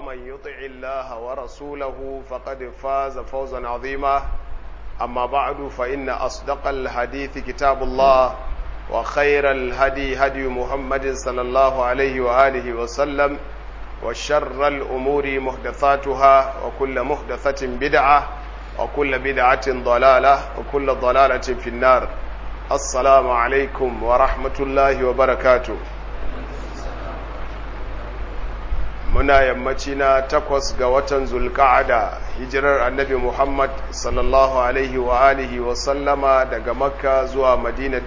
ومن يطع الله ورسوله فقد فاز فوزا عظيما أما بعد فإن أصدق الحديث كتاب الله وخير الهدي هدي محمد صلى الله عليه وآله وسلم وشر الأمور محدثاتها وكل محدثة بدعة وكل بدعة ضلالة وكل ضلالة في النار السلام عليكم ورحمة الله وبركاته muna yammaci na takwas ga watan zulka'ada hijirar annabi muhammad sallallahu alaihi wa alihi wa sallama daga makka zuwa madina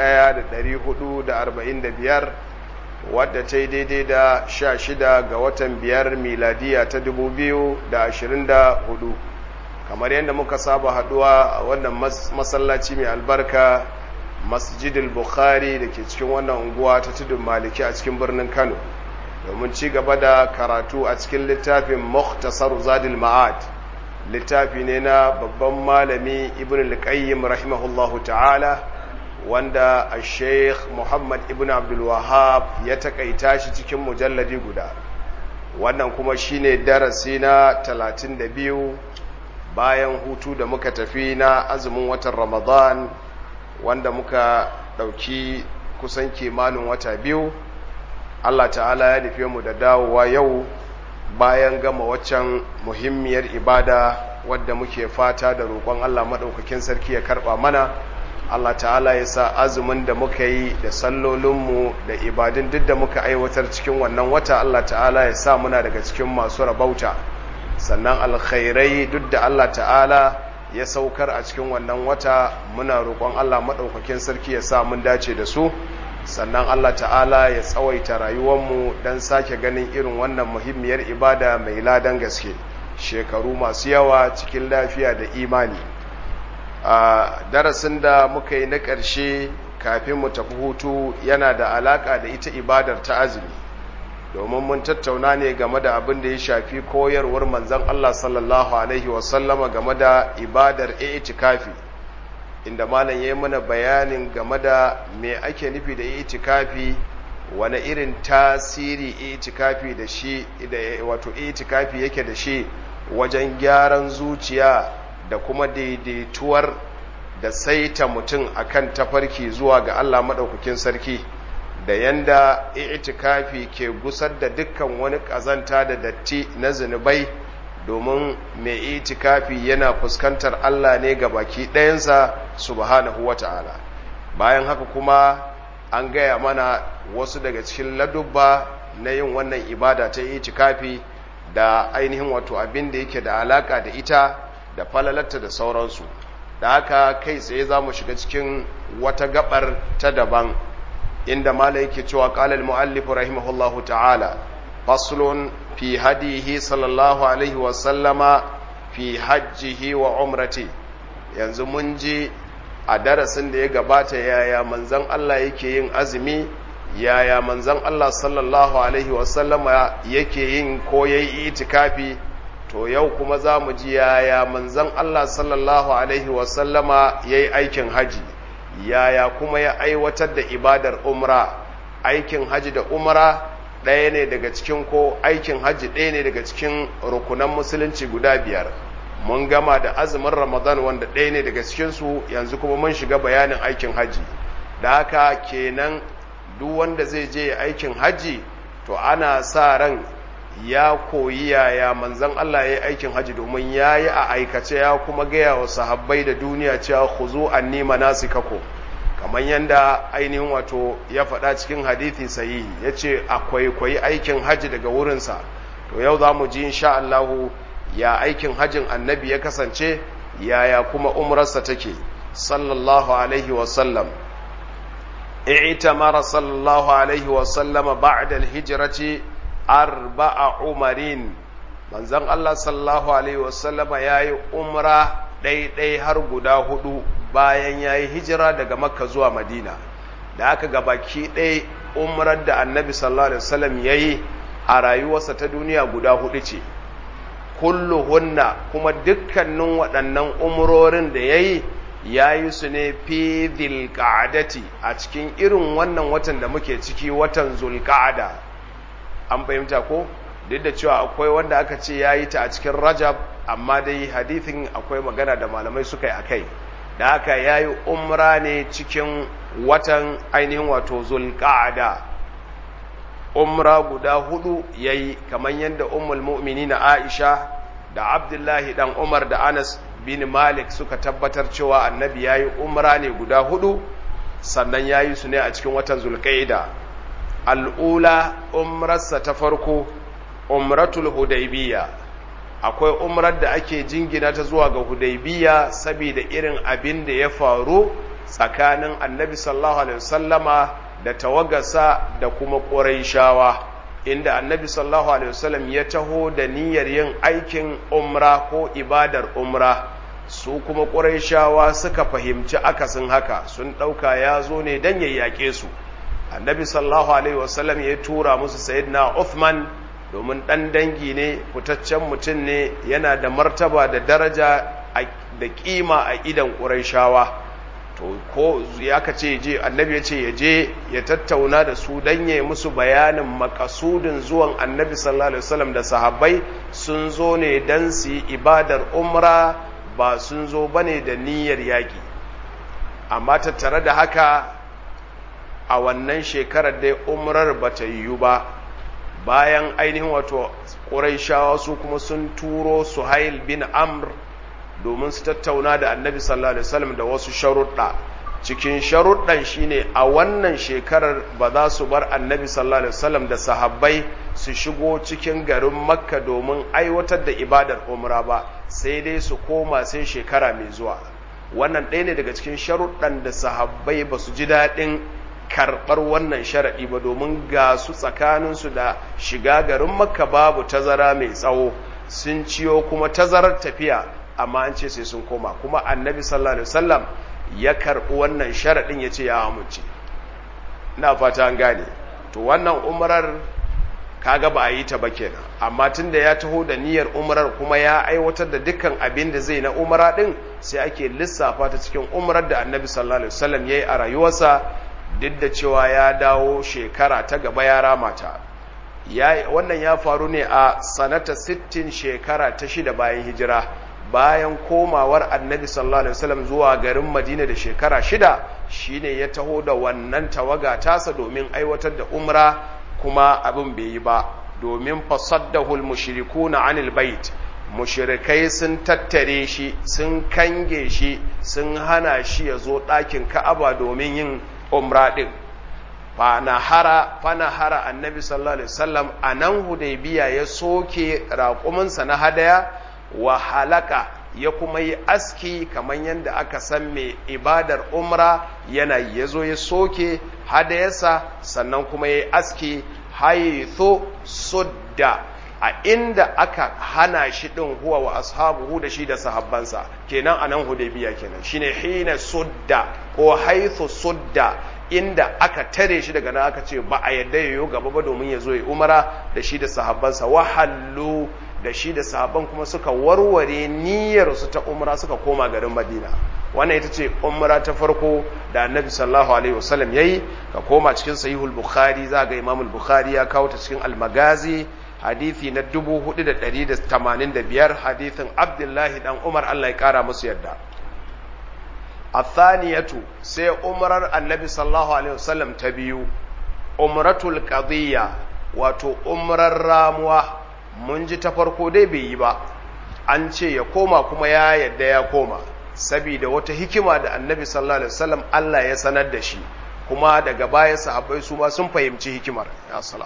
1445 wadda ta yi daidai da sha shida ga watan biyar miladiya ta 2024 kamar yadda muka saba haduwa a wannan masallaci mai albarka masjidil bukhari da ke cikin wannan unguwa ta tudun maliki a cikin birnin kano domin ci gaba da karatu a cikin littafin Mukhtasar Zadil Ma'ad littafi ne na babban malami Ibn al-Qayyim rahimahullahu ta'ala wanda a Sheikh Muhammad Ibn Abdul Wahhab ya takaita shi cikin mujalladi guda wannan kuma shine darasi na 32 bayan hutu da muka tafi na azumin watan Ramadan wanda muka dauki kusan kimanin wata biyu Allah ta'ala ya nufe mu da dawowa yau bayan gama waccan muhimmiyar ibada wadda muke fata da roƙon Allah maɗaukakin sarki ya karɓa mana Allah ta'ala ya sa azumin da muka yi da sallolinmu da ibadun duk da muka aiwatar cikin wannan wata Allah ta'ala ya sa muna daga cikin masu rabauta sannan alkhairai duk da Allah ta'ala ya saukar a cikin wannan wata muna roƙon Allah maɗaukakin sarki ya sa mun dace da su sannan Allah ta'ala ya tsawaita rayuwarmu don sake ganin irin wannan muhimmiyar ibada mai ladan gaske shekaru masu yawa cikin lafiya da imani a darasin da muka yi na ƙarshe kafin mu tafi hutu yana da alaƙa da ita ibadar ta azumi domin mun tattauna ne game da abin da ya shafi koyarwar manzan Allah sallallahu alaihi wasallama game da ibadar itikafi inda malam ya yi mana bayanin game da me ake nufi da itikafi wani irin tasiri itikafi da shi wato itikafi yake da shi wajen gyaran zuciya da kuma daidaituwar da saita mutum akan tafarki zuwa ga Allah maɗaukakin sarki da yanda itikafi ke gusar da dukkan wani ƙazanta da datti na zunubai domin mai itikafi yana fuskantar Allah ne ga baki ɗayansa subhanahu wata'ala bayan haka kuma an gaya mana wasu daga cikin ladubba na yin wannan ibada ta itikafi da ainihin wato abin da yake da alaka da ita da falalarta da sauransu da haka kai tsaye za mu shiga cikin wata gabar ta daban inda mala yake cewa qala al-muallif rahimahullahu ta'ala faslun في هديه صلى الله عليه وسلم في حجه وعمرته yanzu mun ji a darasin da ya gabata yaya manzan Allah yake yin azumi yaya manzan Allah sallallahu alaihi wasallama yake yin ko yayi itikafi to yau kuma za mu ji yaya manzan Allah sallallahu alaihi wasallama yayi aikin haji yaya kuma ya aiwatar da ibadar umra aikin haji da umra ɗaya ne daga cikin ko aikin hajji ɗaya ne daga cikin rukunan musulunci guda biyar mun gama da azumin ramadan wanda ɗaya ne daga cikinsu yanzu kuma mun shiga bayanin aikin hajji da haka kenan duk wanda zai je aikin hajji to ana sa ran ya koyi yaya manzan Allah ya yi aikin hajji domin ya yi a aikace ya kuma gaya wa sahabbai da duniya cewa ku zo an nima nasu kako kamar yadda ainihin wato ya faɗa cikin hadithi sahihi ya ce akwai kwayi aikin hajji daga wurinsa to yau za mu ji insha Allahu ya aikin hajjin annabi ya kasance yaya kuma umrarsa take sallallahu alaihi wasallam i'tamara sallallahu alaihi wasallam ba'da al-hijrati arba'a umarin manzon Allah sallallahu alaihi wasallama yayi umra ɗaiɗai har guda hudu bayan yayi hijira daga makka zuwa madina da aka ga baki ɗaya umrar da annabi sallallahu alaihi wasallam yayi a rayuwarsa ta duniya guda hudu ce kulluhunna kuma dukkanin waɗannan umrorin da yayi yayi su ne fi dhilqa'dati a cikin irin wannan watan da muke ciki watan zulqa'da an fahimta ko duk da cewa akwai wanda aka ce ya yi ta a cikin rajab amma dai hadithin akwai magana da malamai suka yi a kai da haka ya yi umra ne cikin watan ainihin wato zulƙa'ada umra guda hudu ya yi kamar yadda ummul mu'mini na aisha da abdullahi dan umar da anas bin malik suka tabbatar cewa annabi ya yi umra ne guda hudu sannan ya yi su ne a cikin watan zulƙa'ida al'ula umrarsa ta farko umratul hudaybiya akwai umrar da ake jingina ta zuwa ga hudaybiya saboda irin abin da ya faru tsakanin annabi sallallahu alaihi wasallama da tawagarsa da kuma ƙurayshawa inda annabi sallallahu alaihi wasallam ya taho da niyyar yin aikin umra ko ibadar umra su kuma ƙurayshawa suka fahimci akasin haka sun ɗauka ya zo ne don ya yaƙe su annabi sallallahu alaihi wasallam ya tura musu sayyidina Uthman domin ɗan dangi ne fitaccen mutum ne yana da martaba da daraja da ƙima a idan ƙurayshawa to ko ya ka ce je annabi ya ce ya je ya tattauna da su don ya musu bayanin makasudin zuwan annabi sallallahu alaihi wasallam da sahabbai sun zo ne don su yi ibadar umra ba sun zo ba ne da niyyar yaƙi amma tattare da haka a wannan shekarar dai umrar ba ta yiwu ba bayan ainihin wato ƙuraishawa su kuma sun turo suhail bin amr domin su tattauna da annabi sallallahu alaihi wasallam da wasu sharuɗa cikin sharuɗan shine a wannan shekarar ba za su bar annabi sallallahu alaihi wasallam da sahabbai su shigo cikin garin makka domin aiwatar da ibadar umra ba sai dai su koma sai shekara mai zuwa wannan ɗaya ne daga cikin sharuɗan da sahabbai ba su ji daɗin karɓar wannan sharaɗi ba domin ga su tsakaninsu da shiga garin makka babu tazara mai tsawo sun ciyo kuma tazarar tafiya amma an ce sai sun koma kuma annabi sallallahu alaihi wasallam ya karɓi wannan sharaɗin ya ce ya amince na fata an gane to wannan umrar kaga ba a yi ta ba kenan amma tunda ya taho da niyyar umrar kuma ya aiwatar da dukkan abin da zai na umra din sai ake lissafa ta cikin umrar da annabi sallallahu alaihi wasallam yayi a rayuwarsa duk da cewa ya dawo shekara ta gaba ya ramata wannan ya faru ne a sanata 60 shekara ta shida bayan hijira bayan komawar annabi sallallahu alaihi wasallam zuwa garin madina da shekara shida shine ya taho da wannan tawaga tasa domin aiwatar da umra kuma abin bai yi ba domin fasaddahul mushrikuna anil bait mushrikai sun tattare shi sun kange shi sun hana shi ya zo ɗakin ka'aba domin yin umra ɗin fanahara fanahara annabi sallallahu alaihi wasallam a nan hudaybiya ya soke raƙuminsa na hadaya wa halaka ya kuma yi aski kamar yadda aka san mai ibadar umra yana ya zo ya soke hadayarsa sannan kuma ya yi aski haitho sudda a inda aka hana shi ɗin huwa wa ashabuhu da shi da sahabbansa kenan a nan hudaybiya kenan shine hina sudda ko haitho sudda inda aka tare shi daga nan aka ce ba a yadda yayo gaba ba domin ya zo ya umara da shi da sahabbansa wahallu da shi da sahabban kuma suka warware niyyar su ta umra suka koma garin Madina wannan ita ce umra ta farko da Annabi sallallahu alaihi wasallam yayi ka koma cikin sahihul bukhari za ga Imam bukhari ya kawo ta cikin al-magazi hadisi na 4185 hadisin Abdullahi dan Umar Allah ya kara musu yadda الثانية سي عمر النبي صلى الله عليه وسلم تبيو عمرة القضية wato umrar ramuwa mun ji ta farko dai bai yi ba an ce ya koma kuma ya yadda ya koma saboda wata hikima da annabi sallallahu alaihi wasallam Allah ya sanar da shi kuma daga baya sahabbai su ma sun fahimci hikimar ya salam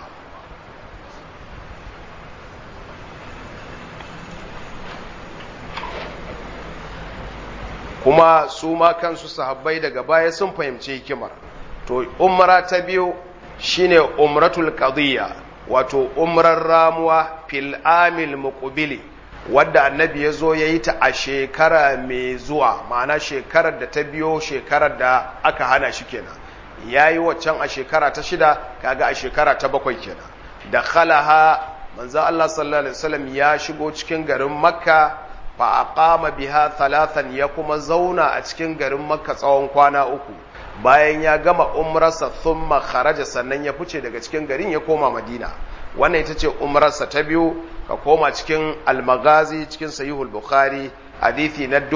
kuma su ma kansu sahabbai daga baya sun fahimci hikimar to umra ta biyu shine umratul qadiyya wato umrar ramuwa fil amil muqbili wadda annabi ya zo ya yi ta a shekara mai zuwa ma'ana shekarar da ta biyo shekarar da aka hana shi kenan ya yi waccan a shekara ta shida kaga a shekara ta bakwai kenan da khalaha manzo Allah sallallahu alaihi wasallam ya shigo cikin garin makka fa aqama biha thalathan ya kuma zauna a cikin garin makka tsawon kwana uku bayan ya gama umrarsa thumma kharaja sannan ya fice daga cikin garin ya koma madina wannan ita ce umrarsa ta biyu ka koma cikin almagazi cikin sahihul bukhari hadithi na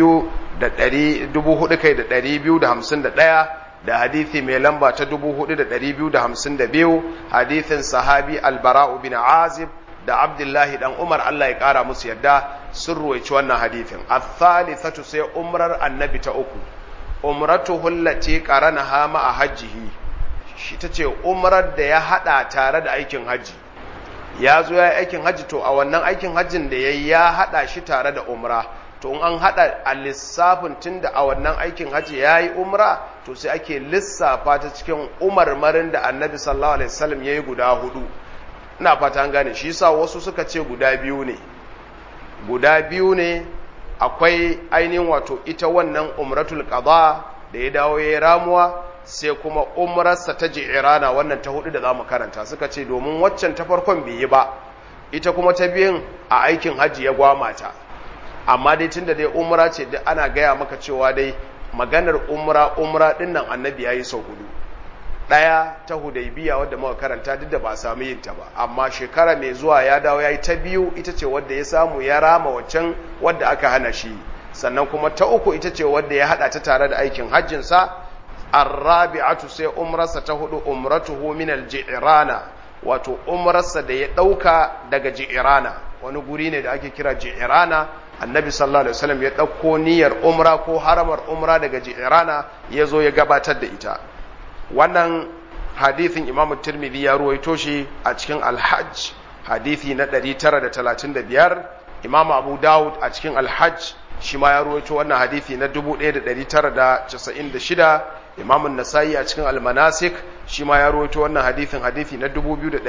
4251 da hadithi mai lamba ta 4252 hadithin sahabi albara'u bin azib da abdullahi dan umar Allah ya kara musu yadda sun ruwaici wannan hadithin athalithatu sai umrar annabi ta uku umratuhu allati qaranaha ma hajjihi shi tace umrar da ya hada tare da aikin haji ya zo ya aikin haji to a wannan aikin hajjin da yayi ya hada shi tare da umra to in an hada a lissafin tunda a wannan aikin haji yayi umra to sai ake lissafa ta cikin umarmarin da annabi sallallahu alaihi wasallam yayi guda hudu ina fata an gane shi yasa wasu suka ce guda biyu ne guda biyu ne akwai ainihin wato ita wannan umratul qada da ya dawo yayi ramuwa sai kuma umrarsa ta ji'irana wannan ta hudu da zamu karanta suka ce domin waccan ta farkon bai yi ba ita kuma ta biyun a aikin haji ya gwamata amma dai tunda dai umra ce duk ana gaya maka cewa dai maganar umra umra dinnan annabi yayi sau hudu ɗaya ta hudaybiya wadda muka karanta duk da ba a samu yin ta ba amma shekara mai zuwa ya dawo yayi ta biyu ita ce wadda ya samu ya rama waccan wadda aka hana shi sannan kuma ta uku ita ce wadda ya hada ta tare da aikin hajjin sa arrabi'atu sai umrarsa ta hudu umratuhu min al-ji'rana wato umrarsa da ya dauka daga ji'rana wani guri ne da ake kira ji'rana annabi sallallahu alaihi wasallam ya dauko niyyar umra ko haramar umra daga ji'rana ya zo ya gabatar da ita wannan hadithin imam tirmidhi ya ruwaito shi a cikin alhajj hadithi na 935 imam abu dawud a cikin alhajj shi ma ya ruwaito wannan hadithi na 1996 imam nasa'i a cikin almanasik shi ma ya ruwaito wannan hadithin hadithi na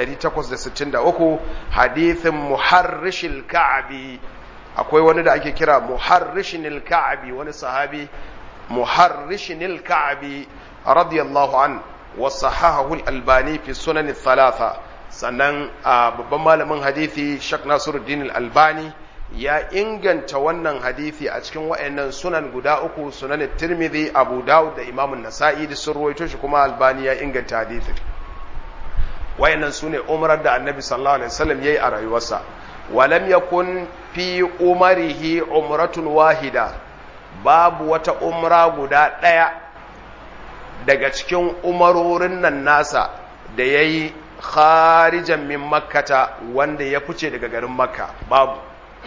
2863 hadithin muharrishil ka'abi akwai wani da ake kira muharrishinil ka'abi wani sahabi muharrishinil ka'abi radiyallahu an wa sahahahu al-albani fi sunan thalatha sannan babban malamin hadisi Sheikh Nasiruddin al-Albani ya inganta wannan hadisi a cikin wayannan sunan guda uku sunan Tirmidhi Abu Dawud da Imam An-Nasa'i da sun ruwaito shi kuma Albani ya inganta hadisin wayannan sune umrar da Annabi sallallahu alaihi wasallam yayi a rayuwarsa walam yakun fi umarihi umratun wahida babu wata umra guda ɗaya daga cikin umarorin nan nasa da ya yi kharijan min makkata wanda ya fice daga garin makka babu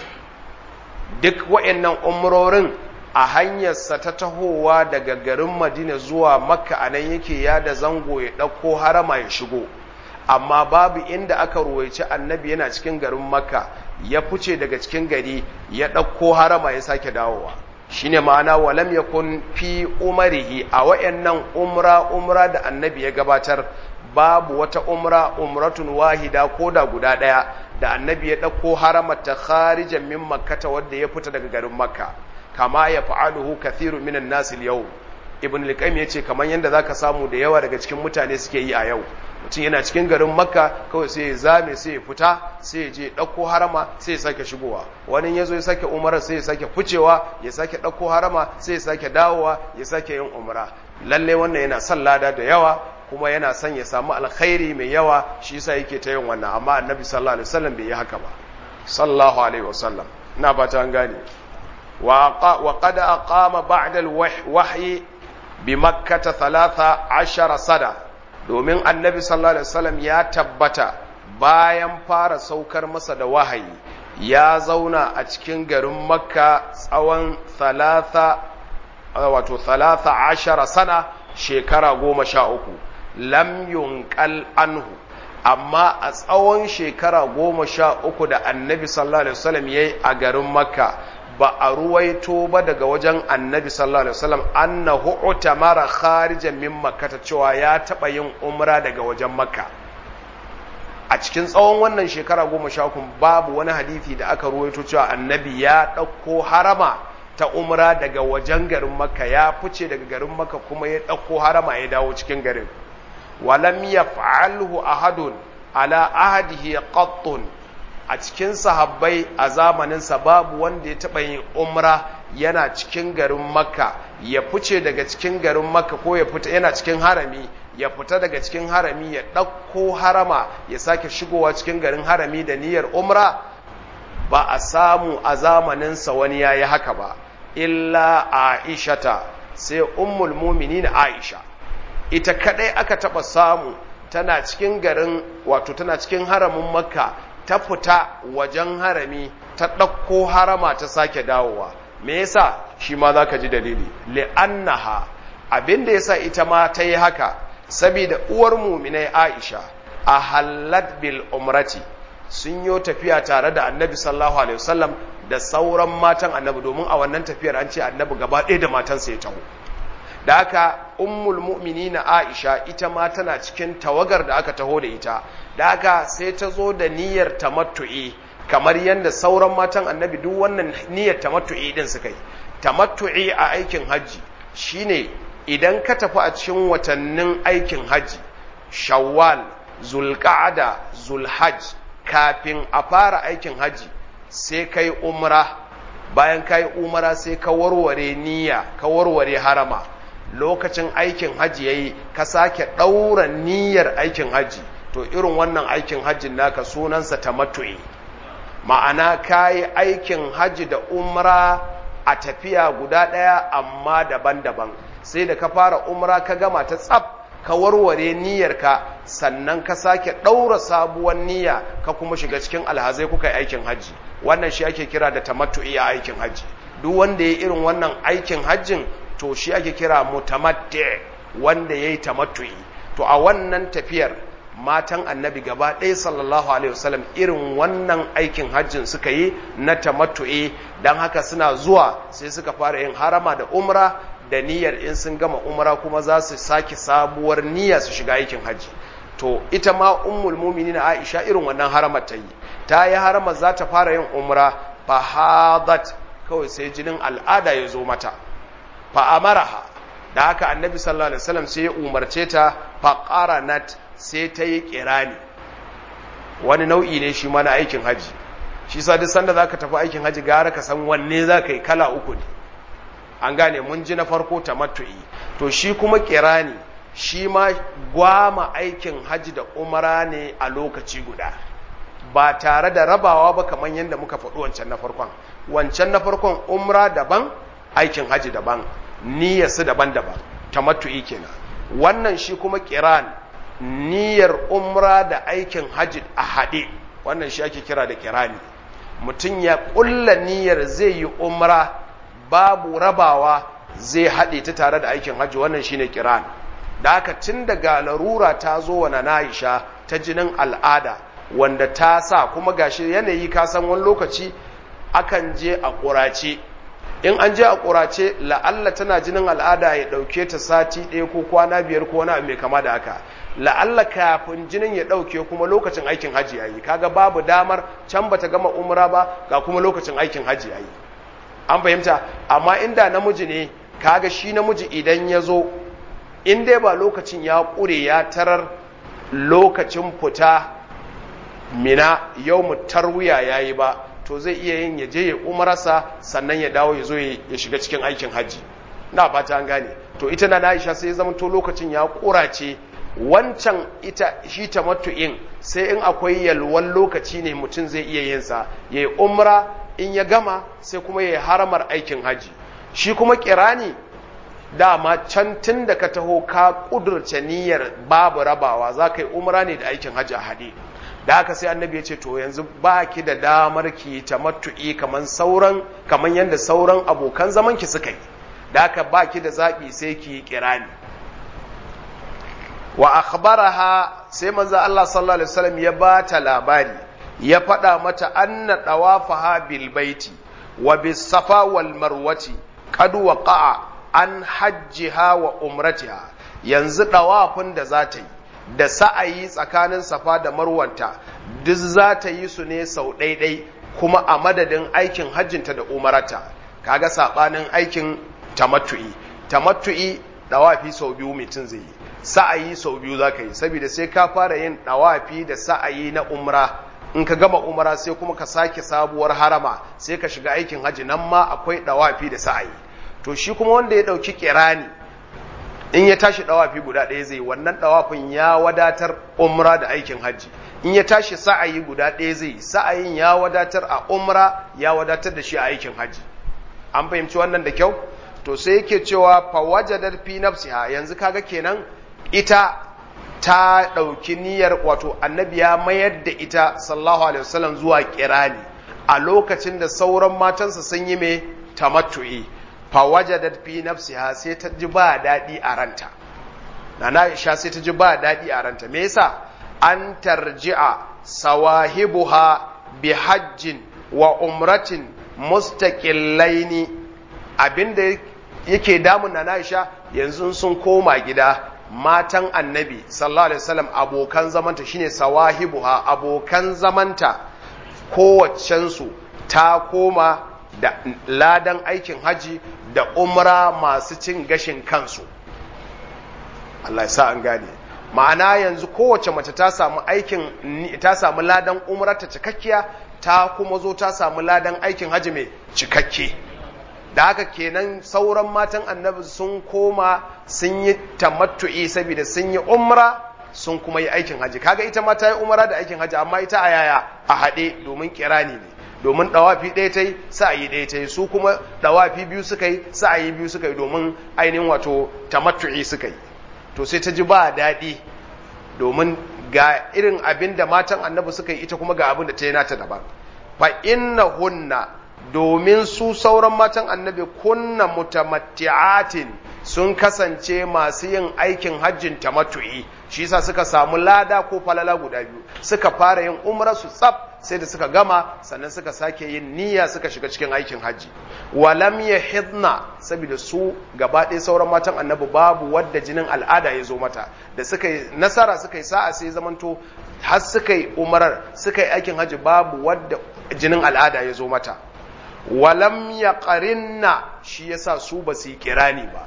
duk wa'annan umarorin a hanyarsa ta tahowa daga garin madina zuwa makka a nan yake yada zango ya ɗauko harama ya shigo amma babu inda aka ruwaici annabi yana cikin garin makka ya fice daga cikin gari ya ɗauko harama ya sake dawowa shine ma'ana walam yakun fi umarihi a wayannan umra umra da annabi ya gabatar babu wata umra umratun wahida ko da guda daya da annabi ya dauko haramata kharijan min makkata wanda ya fita daga garin makka kama ya fa'aluhu kathiru minan nas al-yawm ibn al-qayyim yace kaman yanda zaka samu da yawa daga cikin mutane suke yi a yau mutum yana cikin garin makka kawai sai ya zame sai ya fita sai ya je ɗauko harama sai ya sake shigowa wani ya zo ya sake umara sai ya sake ficewa ya sake ɗauko harama sai ya sake dawowa ya sake yin umara lalle wannan yana son lada da yawa kuma yana son ya samu alkhairi mai yawa shi yasa yake ta yin wannan amma annabi sallallahu alaihi wasallam bai yi haka ba sallallahu alaihi wasallam ina ba ta gane wa qad aqama ba'da al-wahyi bi makkah 13 sada domin annabi sallallahu alaihi wasallam ya tabbata bayan fara saukar masa da wahayi ya zauna a cikin garin makka tsawon thalatha wato thalatha ashara sana shekara goma sha uku lam yunqal anhu amma a tsawon shekara goma sha uku da annabi sallallahu alaihi wasallam yayi a garin makka ba a ruwaito ba daga wajen annabi sallallahu alaihi wasallam annahu utamara kharijan min makkata cewa ya taba yin umra daga wajen makka a cikin tsawon wannan shekara goma sha uku babu wani hadisi da aka ruwaito cewa annabi ya ɗauko harama ta umra daga wajen garin makka ya fice daga garin makka kuma ya ɗauko harama ya dawo cikin garin walam yaf'alhu ahadun ala ahadihi qattun a cikin sahabbai a zamaninsa babu wanda ya taɓa yin umra yana cikin garin makka ya fice daga cikin garin makka ko ya fita yana cikin harami ya fita daga cikin harami ya ɗauko harama ya sake shigowa cikin garin harami da niyyar umra ba a samu a zamaninsa wani ya yi haka ba illa aishata sai ummul muminin aisha ita kadai aka taba samu tana cikin garin wato tana cikin haramin makka ta fita wajen harami ta ɗauko harama ta sake dawowa me yasa shi ma za ka ji dalili li'annaha abin da yasa ita ma ta yi haka saboda uwar muminai aisha a hallat bil umrati sun yi tafiya tare da annabi sallallahu alaihi wasallam da sauran matan annabi domin a wannan tafiyar an ce annabi gaba ɗaya da matansa ya taho da haka ummul mu'minina Aisha ita ma tana cikin tawagar da aka taho da ita da haka sai ta zo da niyyar tamattu'i kamar yadda sauran matan annabi duk wannan niyyar tamattu'i din suka yi tamattu'i a aikin hajji shine idan ka tafi a cikin watannin aikin hajji shawwal zulqa'ada zulhajj kafin a fara aikin hajji sai kai umra bayan kai umra sai ka warware niyya ka warware harama lokacin aikin hajji yayi ka sake ɗaura niyyar aikin hajji to irin wannan aikin hajjin naka sunansa tamattu'i ma'ana kayi aikin hajji da umra a tafiya guda ɗaya amma daban-daban sai da ka fara umra ka gama ta tsaf ka warware niyyarka sannan ka sake ɗaura sabuwar niyya ka kuma shiga cikin alhazai kuka yi aikin hajji wannan shi ake kira da tamattu'i a aikin hajji duk wanda ya irin wannan aikin hajjin to shi ake kira mutamatti wanda ya yi tamattu'i to a wannan tafiyar matan annabi gaba ɗaya sallallahu alaihi wasallam irin wannan aikin hajjin suka yi na tamattu'i don haka suna zuwa sai suka fara yin harama da umra da niyyar in sun gama umra kuma za su sake sabuwar niyya su shiga aikin hajji to ita ma ummul muminin Aisha irin wannan haramar ta yi ta yi haramar za ta fara yin umra fahadat kawai sai jinin al'ada ya zo mata fa amaraha da haka annabi sallallahu alaihi wasallam sai ya umarce ta fa qaranat sai ta yi kirani wani nau'i ne shi ma na aikin haji shi sa duk sanda zaka tafi aikin haji gara ka san wanne zaka yi kala uku ne an gane mun ji na farko tamattu'i to shi kuma kirani shi ma gwama aikin haji da umara ne a lokaci guda ba tare da rabawa ba kamar yadda muka faɗi wancan na farkon wancan na farkon umra daban aikin haji daban niyyarsu daban-daban tamattu'i kenan wannan shi kuma kiran niyyar umra da aikin haji a haɗe wannan shi ake kira da kirani mutum ya ƙulla niyyar zai yi umra babu rabawa zai haɗe ta tare da aikin haji wannan shine kiran da haka tun daga larura ta zo wa Aisha ta jinin al'ada wanda ta sa kuma gashi yanayi ka san wani lokaci akan je a ƙurace in an je a ƙurace la'alla tana jinin al'ada ya ɗauke ta sati ɗaya ko kwana biyar ko wani mai kama da haka la'alla kafin jinin ya ɗauke kuma lokacin aikin hajji yayi kaga babu damar can bata gama umra ba ga kuma lokacin aikin hajji yayi an fahimta amma inda namiji ne kaga shi namiji idan ya zo in dai ba lokacin ya ƙure ya tarar lokacin fita mina yau mu tarwiya yayi ba to zai iya yin ya je ya umarasa sannan ya dawo ya zo ya shiga cikin aikin hajji na fata an gane to ita na Aisha sai ya zama to lokacin ya kurace wancan ita shi tamattu'in sai in akwai yalwan lokaci ne mutum zai iya yin sa yayi umra in ya gama sai kuma yayi haramar aikin hajji shi kuma kirani dama can tun da ka taho ka kudurce niyyar babu rabawa za ka yi umra ne da aikin hajji a haɗe da haka sai annabi ya ce to yanzu ba ki da damar ki tamattu'i kaman sauran kaman yadda sauran abokan zaman ki suka yi da haka ba ki da zaɓi sai ki kirani wa akhbaraha sai manzo Allah sallallahu alaihi wasallam ya ba ta labari ya faɗa mata anna dawafaha bil baiti wa bis safa wal marwati qad waqa'a an hajjiha wa umratiha yanzu dawafin da za ta yi da sa'ayi tsakanin safa da marwanta duk za ta yi su ne sau ɗaiɗai kuma a madadin aikin hajjinta da umarata kaga saɓanin aikin tamattu'i tamattu'i ɗawafi sau biyu mutum zai yi sa'ayi sau biyu za ka yi saboda sai ka fara yin ɗawafi da sa'ayi na umra in ka gama umra sai kuma ka sake sabuwar harama sai ka shiga aikin hajji nan ma akwai ɗawafi da sa'ayi to shi kuma wanda ya ɗauki kirani in ya tashi ɗawafi guda ɗaya zai wannan ɗawafin ya wadatar umra da aikin hajji in ya tashi sa'ayi guda ɗaya zai sa'ayin ya wadatar a umra ya wadatar da shi a aikin hajji an fahimci wannan da kyau to sai yake cewa fawajadar fi nafsiha yanzu kaga kenan ita ta ɗauki niyyar wato annabi ya mayar da ita sallallahu alaihi wasallam zuwa kirani a lokacin da sauran matansa sun yi mai tamattu'i fawajadat fi nafsiha sai ta ji ba daɗi a ranta nana Aisha sai ta ji ba daɗi a ranta me yasa an tarji'a sawahibuha bi hajjin wa umratin mustaqillaini abinda yake damun nana Aisha yanzu sun koma gida matan annabi sallallahu alaihi wasallam abokan zamanta shine sawahibuha abokan zamanta kowaccensu ta koma da ladan aikin haji da umra masu cin gashin kansu Allah ya sa an gane ma'ana yanzu kowace mace ta samu aikin ta samu ladan umrarta cikakkiya ta kuma zo ta samu ladan aikin haji mai cikakke da haka kenan sauran matan annabi sun koma sun yi tamattu'i saboda sun yi umra sun kuma yi aikin haji kaga ita ma ta yi umra da aikin haji amma ita a yaya a haɗe domin kirani ne domin ɗawafi ɗaya ta yi sa'ayi ɗaya ta yi su kuma ɗawafi biyu suka yi sa'ayi biyu suka yi domin ainihin wato tamattu'i suka yi to sai ta ji ba daɗi domin ga irin abin da matan annabi suka yi ita kuma ga abin da ta yi nata daban fa inna hunna domin su sauran matan annabi kunna mutamatti'atin sun kasance masu yin aikin hajjin tamattu'i shi yasa suka samu lada ko falala guda biyu suka fara yin umra su tsaf sai da suka gama sannan suka sake yin niyya suka shiga cikin aikin hajji walam yahidna saboda su gaba ɗaya sauran matan annabi babu wadda jinin al'ada ya zo mata da suka yi nasara suka yi sa'a sai zamanto har suka yi umarar suka yi aikin hajji babu wadda jinin al'ada ya zo mata walam ya ƙarinna shi yasa su ba su yi kirani ba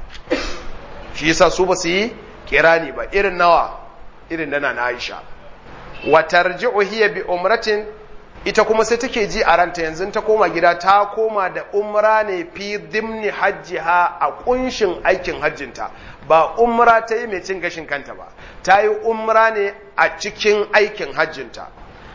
shi yasa su ba su yi kirani ba irin nawa irin nana na Aisha wa tarji'u hiya bi umratin ita kuma sai take ji a ranta yanzu ta koma gida ta koma da umra ne fi dimni hajjiha a kunshin aikin hajjinta ba umra ta yi mai cin gashin kanta ba ta yi umra ne a cikin aikin hajjinta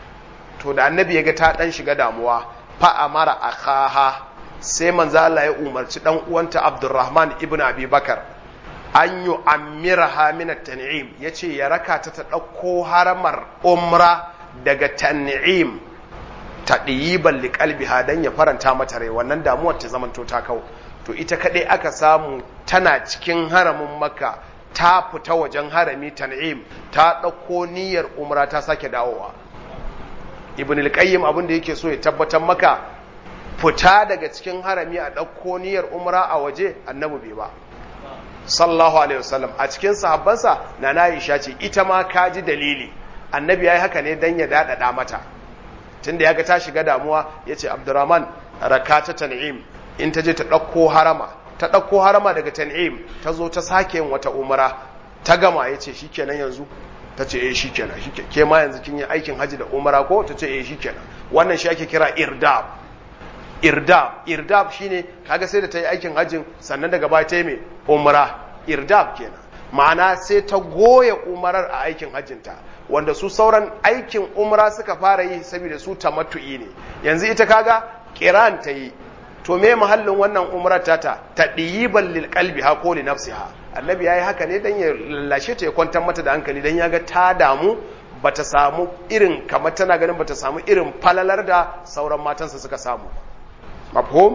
to da annabi ya ga ta dan shiga damuwa fa amara akaha sai manzo Allah ya umarci dan uwanta Abdurrahman ibn Abi Bakar an yi amirha min at-tan'im yace ya raka ta ta dauko haramar umra daga tan'im tadiyiban liqalbiha dan ya faranta mata rai wannan damuwar ta zamanto ta kau to ita kadai aka samu tana cikin haramin makka ta fita wajen harami tan'im ta dauko niyyar umra ta sake dawowa ibn al-qayyim abin da yake so ya tabbatar maka fita daga cikin harami a ɗauko niyyar umra a waje annabi bai ba sallallahu alaihi wasallam a cikin sahabbansa na na Aisha ce ita ma ka ji dalili annabi yayi haka ne dan ya dadada mata tunda ya ga ta shiga damuwa yace Abdurrahman rakata tan'im in ta je ta ɗauko harama ta ɗauko harama daga tan'im ta zo ta sake yin wata umra ta gama yace shikenan yanzu ta ce eh shikenan shikenan ke ma yanzu kin yi aikin haji da umara ko ta ce eh shikenan wannan shi ake kira irdab irdab irdab shine kaga sai da ta yi aikin hajjin sannan daga baya ta yi mai umara irdab kenan ma'ana sai ta goya umarar a aikin hajjinta wanda su sauran aikin umra suka fara yi saboda su tamattu'i ne yanzu ita kaga kiran ta yi to me mahallin wannan umrar tata tadiyiban lil qalbi ha ko li nafsiha annabi yayi haka ne dan ya lallashe ta ya kwantar mata da hankali dan ya ga ta damu bata samu irin kamar tana ganin bata samu irin falalar da sauran matansa suka samu mafhum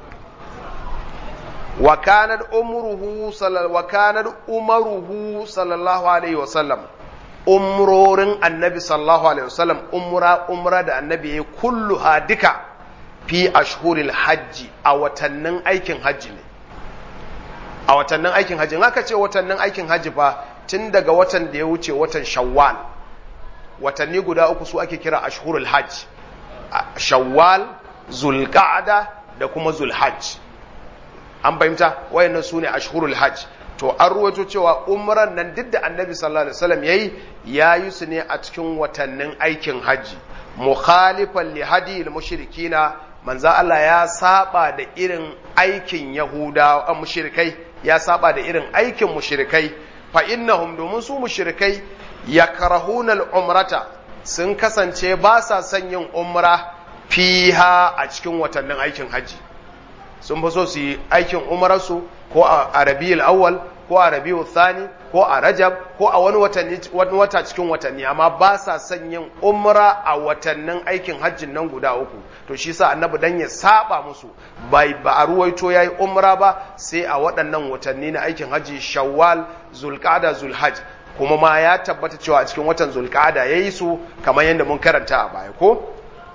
wa kanat umruhu wa kanat umaruhu sallallahu alaihi wa sallam umrorin annabi sallallahu alaihi wa sallam umra umra da annabi yayi kulluha duka fi ashhuril hajji a watannin aikin hajji ne a watannin aikin hajji haka ce watannin aikin hajji fa tun daga watan da ya wuce watan shawwal watanni guda uku su ake kira ashhurul hajj shawwal zulqa'da da kuma zulhajj an fahimta wayannan sune ashhurul hajj to an ruwaito cewa umran nan duk da annabi sallallahu alaihi wasallam yayi yayi su ne a cikin watannin aikin hajji mukhalifan li hadiyil mushrikina manzo Allah ya saba da irin aikin yahudawa mushrikai ya saba da irin aikin mushrikai fa innahum domin su mushrikai yakrahuna al-umrata sun kasance ba sa son yin umra fiha a cikin watannin aikin haji sun fi so su yi aikin umararsu ko a rabiul awwal ko a rabiul thani ko a rajab ko a wani watanni wani wata cikin watanni amma ba sa son yin umra a watannin aikin hajjin nan guda uku to shi sa annabi dan ya saba musu bai ba a ruwaito yayi umra ba sai a waɗannan watanni na aikin hajji shawwal zulqa'da zulhajj kuma ma ya tabbata cewa a cikin watan zulqa'da yayi su kamar yadda mun karanta a baya ko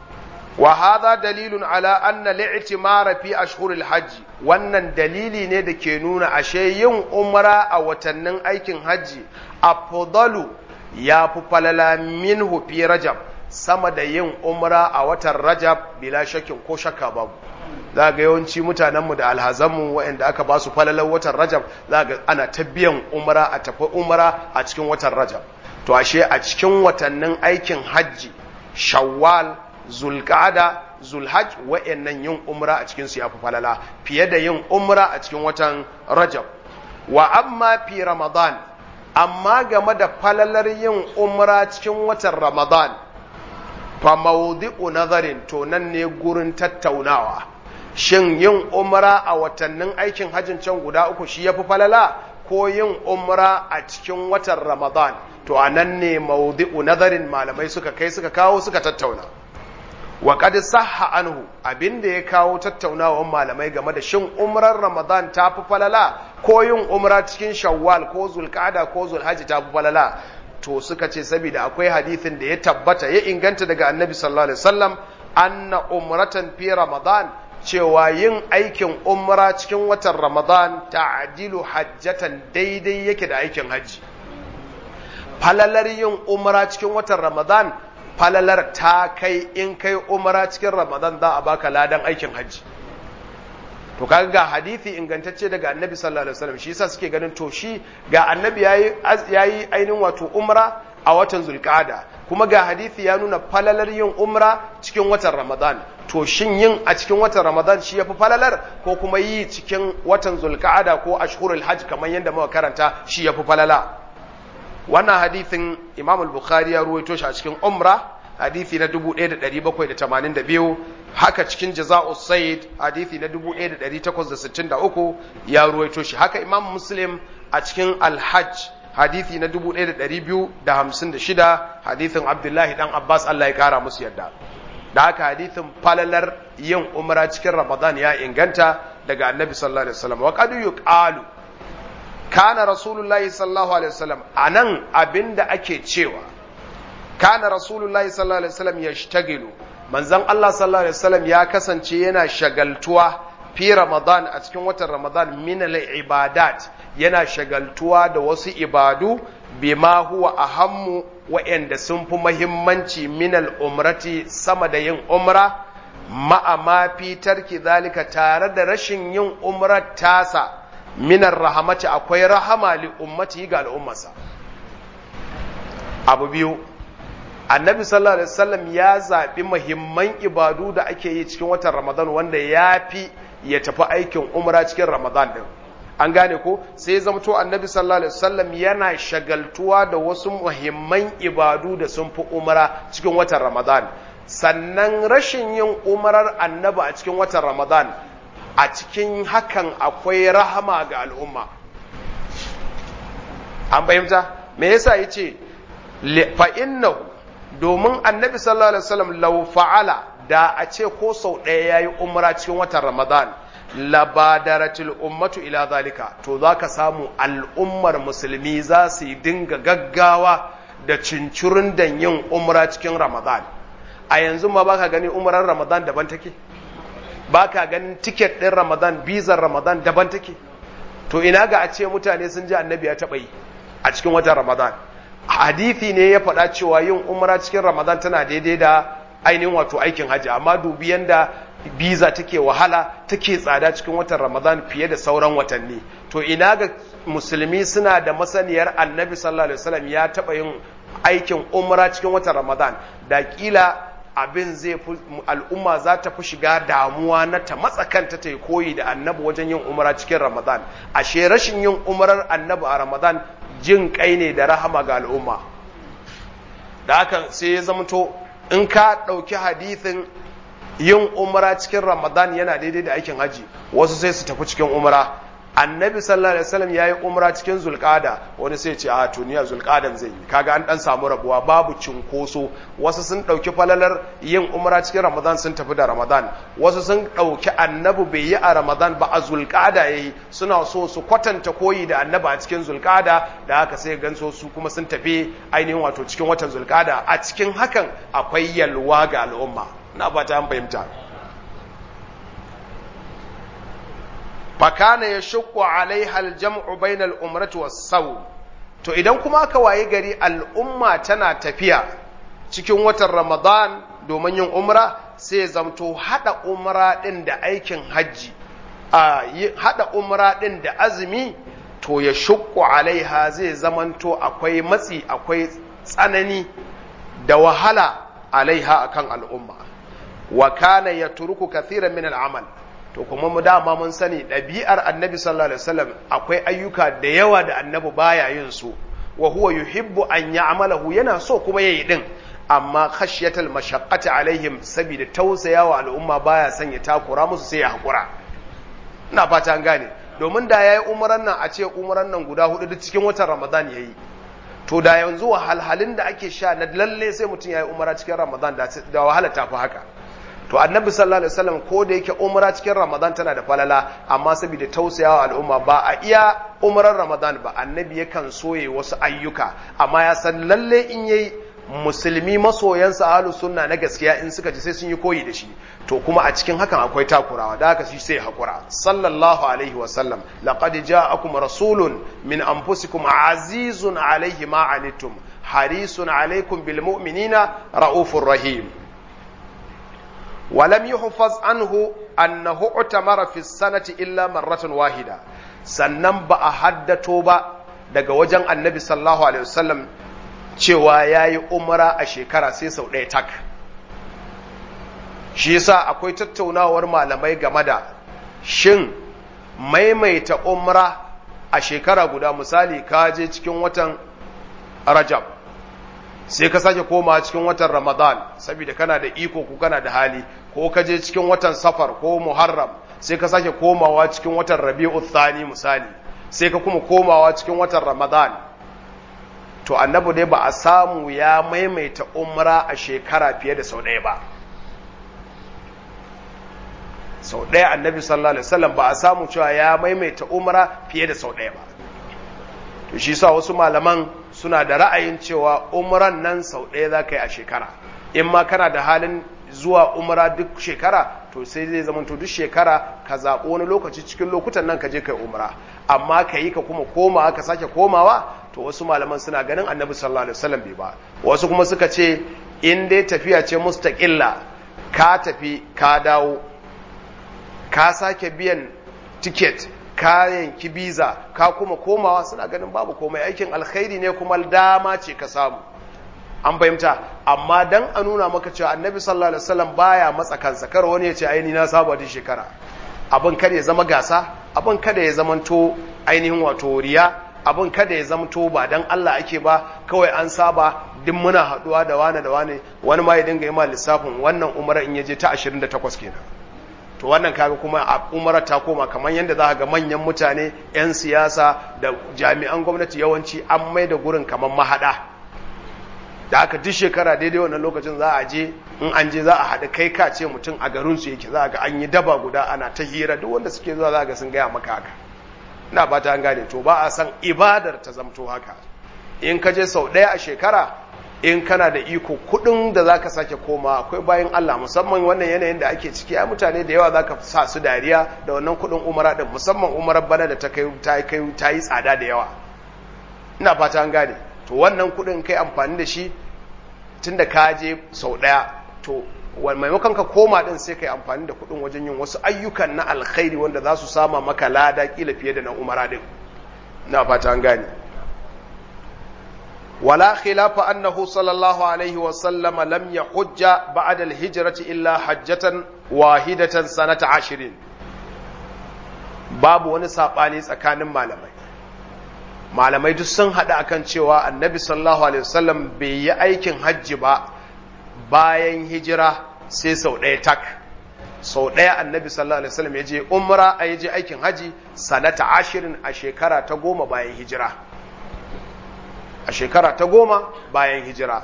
wa hadha dalilun ala anna li'timara fi ashhuril hajj wannan dalili ne da ke nuna ashe yin umra a watannin aikin hajji afdalu ya fi falala minhu fi rajab sama da yin umra a watan rajab bila shakin ko shakka babu za ga yawanci mutanenmu da alhazanmu waɗanda aka ba su falalar watan rajab za ga ana ta biyan umra a tafi umra a cikin watan rajab to ashe a cikin watannin aikin hajji shawwal zulqa'ada zulhajj wa'annan yin umra a cikin su yafi falala fiye da yin umra a cikin watan rajab wa amma fi ramadan amma game da falalar yin umra cikin watan ramadan fa mawdi'u nazarin to nan ne gurin tattaunawa shin yin umra a watannin aikin hajjin can guda uku shi yafi falala ko yin umra a cikin watan ramadan to a nan ne mawdi'u nazarin malamai suka kai suka kawo suka tattauna wa qad sahha anhu abinda ya kawo tattaunawan malamai game da shin umrar ramadan ta fi falala ko yin umra cikin shawwal ko zulqa'da ko zulhajji ta fi falala to suka ce saboda akwai hadithin da ya tabbata ya inganta daga annabi sallallahu alaihi wasallam anna umratan fi ramadan cewa yin aikin umra cikin watan ramadan ta'dilu hajjatan daidai yake da aikin hajji falalar yin umra cikin watan ramadan falalar ta kai in kai umara cikin ramadan za a baka ladan aikin hajji to kaga ga hadisi ingantacce daga annabi sallallahu alaihi wasallam shi yasa suke ganin to shi ga annabi yayi yayi ainihin wato umra a watan zulqa'ada kuma ga hadisi ya nuna falalar yin umra cikin watan ramadan to shin yin a cikin watan ramadan shi yafi falalar ko kuma yi cikin watan zulqa'ada ko ashhurul hajj kamar yadda muka karanta shi yafi falala wannan hadithin imam al-bukhari ya ruwaito shi a cikin umra hadithi na 1782 haka cikin jaza'u sayyid hadithi na 1863 ya ruwaito shi haka imam muslim a cikin al-hajj hadithi na 1256 hadithin abdullahi dan abbas Allah ya kara musu yadda da haka hadithin falalar yin umra cikin ramadan ya inganta daga annabi sallallahu alaihi wasallam wa qad yuqalu kana rasulullahi sallallahu alaihi wasallam anan abinda ake cewa kana rasulullahi sallallahu alaihi wasallam yashtagilu manzon Allah sallallahu alaihi wasallam ya kasance yana shagaltuwa fi ramadan a cikin watan ramadan min ibadat yana shagaltuwa da wasu ibadu bima huwa ahammu wa'anda sun fi muhimmanci min umrati sama da yin umra ma'a ma fi tarki zalika tare da rashin yin umrar tasa minar rahamati akwai rahama li ummati ga al'ummarsa abu biyu annabi sallallahu alaihi wasallam ya zaɓi muhimman ibadu da ake yi cikin watan ramadan wanda ya fi ya tafi aikin umra cikin ramadan din an gane ko sai ya zamto annabi sallallahu alaihi wasallam yana shagaltuwa da wasu muhimman ibadu da sun fi umra cikin watan ramadan sannan rashin yin umrar annabi a cikin watan ramadan a cikin hakan akwai rahama ga al'umma an fahimta me yasa yace fa innahu domin annabi sallallahu alaihi wasallam law fa'ala da a ce ko sau ɗaya yayi umra cikin watan ramadan labadaratul ummatu ila zalika to zaka samu al'ummar musulmi za su yi dinga gaggawa da cincirin da yin umra cikin ramadan a yanzu ma baka gani umrar ramadan daban take baka ganin tiket ɗin ramadan bizar ramadan daban take to ina ga a ce mutane sun ji annabi ya taɓa yi a cikin watan ramadan hadithi ne ya faɗa cewa yin umra cikin ramadan tana daidai da ainihin wato aikin hajji amma dubi yanda biza take wahala take tsada cikin watan ramadan fiye da sauran watanni to ina ga musulmi suna da masaniyar annabi sallallahu alaihi wasallam ya taɓa yin aikin umra cikin watan ramadan da kila abin zai fi al'umma za ta fi shiga damuwa na ta matsakanta ta yi koyi da annabi wajen yin umara cikin ramadan ashe rashin yin umarar annabi a ramadan jin kai ne da rahama ga al'umma da haka sai ya zamto in ka ɗauki hadithin yin umara cikin ramadan yana daidai da aikin haji wasu sai su tafi cikin umara annabi sallallahu alaihi wasallam yayi umra cikin zulqada wani sai ce a to niya zulqadan zai yi kaga an dan samu rabuwa babu cinkoso wasu sun dauki falalar yin umra cikin ramadan sun tafi da ramadan wasu sun dauki annabi bai yi a ramadan ba a zulqada yayi suna so su kwatanta koyi da annabi a cikin zulqada da haka sai ganso su kuma sun tafi ainihin wato cikin watan zulqada a cikin hakan akwai yalwa ga al'umma na ba ta fahimta fakana ya shukku alaiha aljam'u bainal umrati was to idan kuma aka waye gari al'umma tana tafiya cikin watan ramadan domin yin umra sai zamto hada umra din da aikin hajji a hada umra din da azumi to ya shukku alaiha zai zamanto akwai matsi akwai tsanani da wahala alaiha akan al'umma wa kana yatruku kathiran min al'amal to kuma mu dama mun sani ɗabi'ar annabi sallallahu alaihi wasallam akwai ayyuka da yawa da annabi baya yin su wa huwa yuhibbu an ya'malahu yana so kuma yayi din amma khashyatal mashaqqati alaihim saboda tausayawa al'umma baya son ya takura musu sai ya hakura ina fata an gane domin da yayi umran nan a ce umran nan guda hudu duk cikin watan ramadan yayi to da yanzu wahalhalin da ake sha na lalle sai mutum yayi umra cikin ramadan da wahala ta fi haka to annabi sallallahu alaihi wasallam ko da yake umra cikin ramadan tana da falala amma saboda tausayawa al'umma ba a iya umrar ramadan ba annabi yakan soye wasu ayyuka amma ya san lalle in yayi musulmi masoyansa ahlus sunna na gaskiya in suka ji sai sun yi koyi da shi to kuma a cikin hakan akwai takurawa da haka shi sai hakura sallallahu alaihi wasallam laqad ja'akum rasulun min anfusikum azizun alaihi ma anittum harisun alaikum bil mu'minina raufur rahim ولم يحفظ عنه أنه اعتمر في السنة إلا مرة واحدة sannan ba a haddato ba daga wajen annabi sallallahu alaihi wasallam cewa ya yi umara a shekara sai sau ɗaya tak shi yasa akwai tattaunawar malamai game da shin maimaita umra a shekara guda misali ka je cikin watan rajab sai ka sake koma cikin watan Ramadan saboda kana da iko ko kana da hali ko ka je cikin watan Safar ko Muharram sai ka sake komawa cikin watan Rabi'u Thani misali sai ka kuma komawa cikin watan Ramadan to annabi dai ba a samu ya maimaita umra a shekara fiye da sau ɗaya ba sau ɗaya annabi sallallahu alaihi wasallam ba a samu cewa ya maimaita umra fiye da sau ɗaya ba to shi sa wasu malaman suna da ra'ayin cewa umran nan sau ɗaya za ka yi a shekara in ma kana da halin zuwa umra duk shekara to sai zai zama to duk shekara ka zaɓi wani lokaci cikin lokutan nan ka je kai umra amma ka yi ka kuma koma ka sake komawa to wasu malaman suna ganin annabi sallallahu alaihi wasallam bai ba wasu kuma suka ce in dai tafiya ce mustaqilla ka tafi ka dawo ka sake biyan tiket kayan kibiza ka kuma komawa suna ganin babu komai aikin alkhairi ne kuma dama ce ka samu an fahimta amma dan a nuna maka cewa annabi sallallahu alaihi wasallam baya matsa kansa kar wani ya ce aini na saba da shekara abin kada ya zama gasa abin kada ya zamanto ainihin wato riya abin kada ya zamanto ba dan Allah ake ba kawai an saba duk muna haduwa da wane da wane wani ma ya dinga yi ma lissafin wannan umara in yaje ta 28 kenan to wannan kaga kuma a umara ta koma kamar yadda za ga manyan mutane 'yan siyasa da jami'an gwamnati yawanci an mai da gurin kamar mahada da aka duk shekara daidai wannan lokacin za a je in an je za a haɗu kai ka ce mutum a garinsu yake za ga an yi daba guda ana ta hira duk wanda suke zuwa za ga sun gaya maka haka ina ba ta gane to ba a san ibadar ta zamto haka in ka je sau ɗaya a shekara in kana da iko kudin da zaka sake koma akwai bayan Allah musamman wannan yanayin da ake ciki ai mutane da yawa zaka sa su dariya da wannan kudin umara din musamman umarar bana da ta kai ta kai ta yi tsada da yawa ina fata an gane to wannan kudin kai amfani da shi tunda ka je sau daya to maimakon ka koma din sai kai amfani da kudin wajen yin wasu ayyukan na alkhairi wanda za su sama maka lada kila fiye da na umara din ina fata an gane ولا خلاف أنه صلى الله عليه وسلم لم يحج بعد الهجرة إلا حجة واحدة سنة عشرين باب ونساباني سكان malamai malamai duk sun haɗa akan cewa annabi sallallahu alaihi wasallam bai yi aikin hajji ba bayan hijira sai sau ɗaya tak sau ɗaya annabi sallallahu alaihi wasallam ya je umra a je aikin hajji sanata ashirin a shekara ta goma bayan hijira a shekara ta goma bayan hijira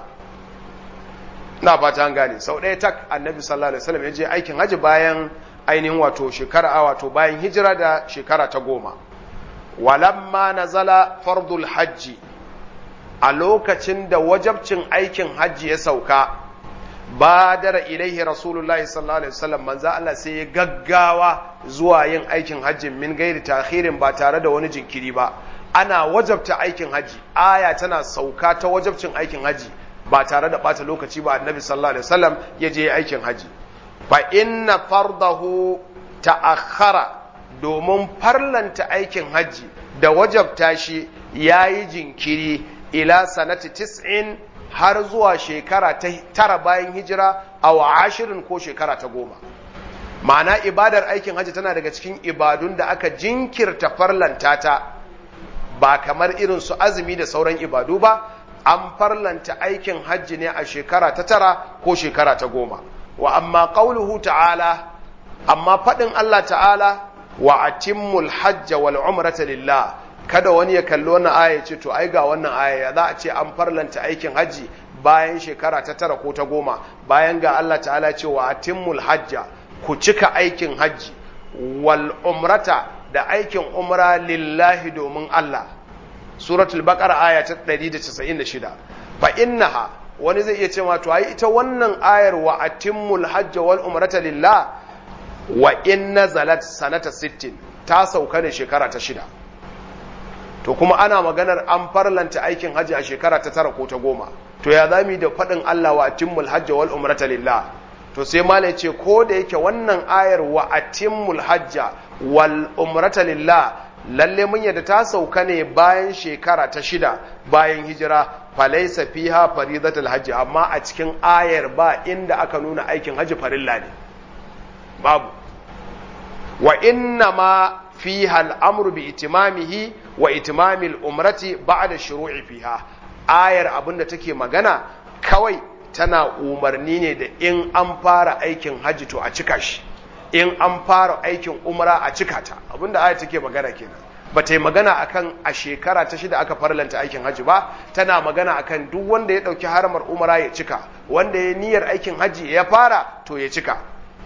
na fata an gane sau ɗaya tak annabi sallallahu alaihi wasallam ya je aikin hajji bayan ainihin wato shekara a wato bayan hijira da shekara ta goma walamma nazala fardul hajji a lokacin da wajabcin aikin hajji ya sauka badara ilaihi rasulullahi sallallahu alaihi wasallam manzo Allah sai ya gaggawa zuwa yin aikin hajji min gairi takhirin ba tare da wani jinkiri ba ana wajabta aikin haji aya tana sauka ta wajabcin aikin haji ba tare da bata lokaci ba annabi sallallahu alaihi wasallam ya je aikin haji fa inna fardahu ta'akhkhara domin farlanta aikin haji da wajabta shi yayi jinkiri ila sanati tis'in har zuwa shekara ta tara bayan hijira aw ashirin ko shekara ta goma ma'ana ibadar aikin haji tana daga cikin ibadun da aka jinkirta farlanta ta ba kamar irin su azumi da sauran ibadu ba an farlanta aikin hajji ne a shekara ta tara ko shekara ta goma wa amma qauluhu ta'ala amma faɗin Allah ta'ala wa atimmul hajja wal umrata lillah kada wani ya kalli wannan aya ce to ai ga wannan aya za a ce an farlanta aikin hajji bayan shekara ta tara ko ta goma bayan ga Allah ta'ala ce wa atimmul hajja ku cika aikin hajji wal umrata da aikin umra lillahi domin Allah suratul baqara aya ta 196 fa innaha wani zai iya cewa to ai ita wannan ayar wa atimmul hajja wal umrata lillah wa in nazalat sanata 60 ta sauka ne shekara ta shida to kuma ana maganar an farlanta aikin hajji a shekara ta tara ko ta goma to ya zami da faɗin Allah wa atimmul hajja wal umrata lillah to sai malai ce ko da yake wannan ayar wa atimmul hajja wal umrata lillah lalle mun yadda ta sauka ne bayan shekara ta shida bayan hijira falaisa fiha faridatul hajji amma a cikin ayar ba inda aka nuna aikin hajji farilla ne babu wa inna ma fiha al'amru bi itimamihi wa itimamil umrati ba'da shuru'i fiha ayar abinda take magana kawai tana umarni ne da in an fara aikin hajji to a cika shi in an fara aikin umra a cika ta abinda aya take magana kenan ba ta yi magana akan a shekara ta shida aka farlanta aikin hajji ba tana magana akan duk wanda ya dauki haramar umra ya cika wanda ya niyyar aikin hajji ya fara to ya cika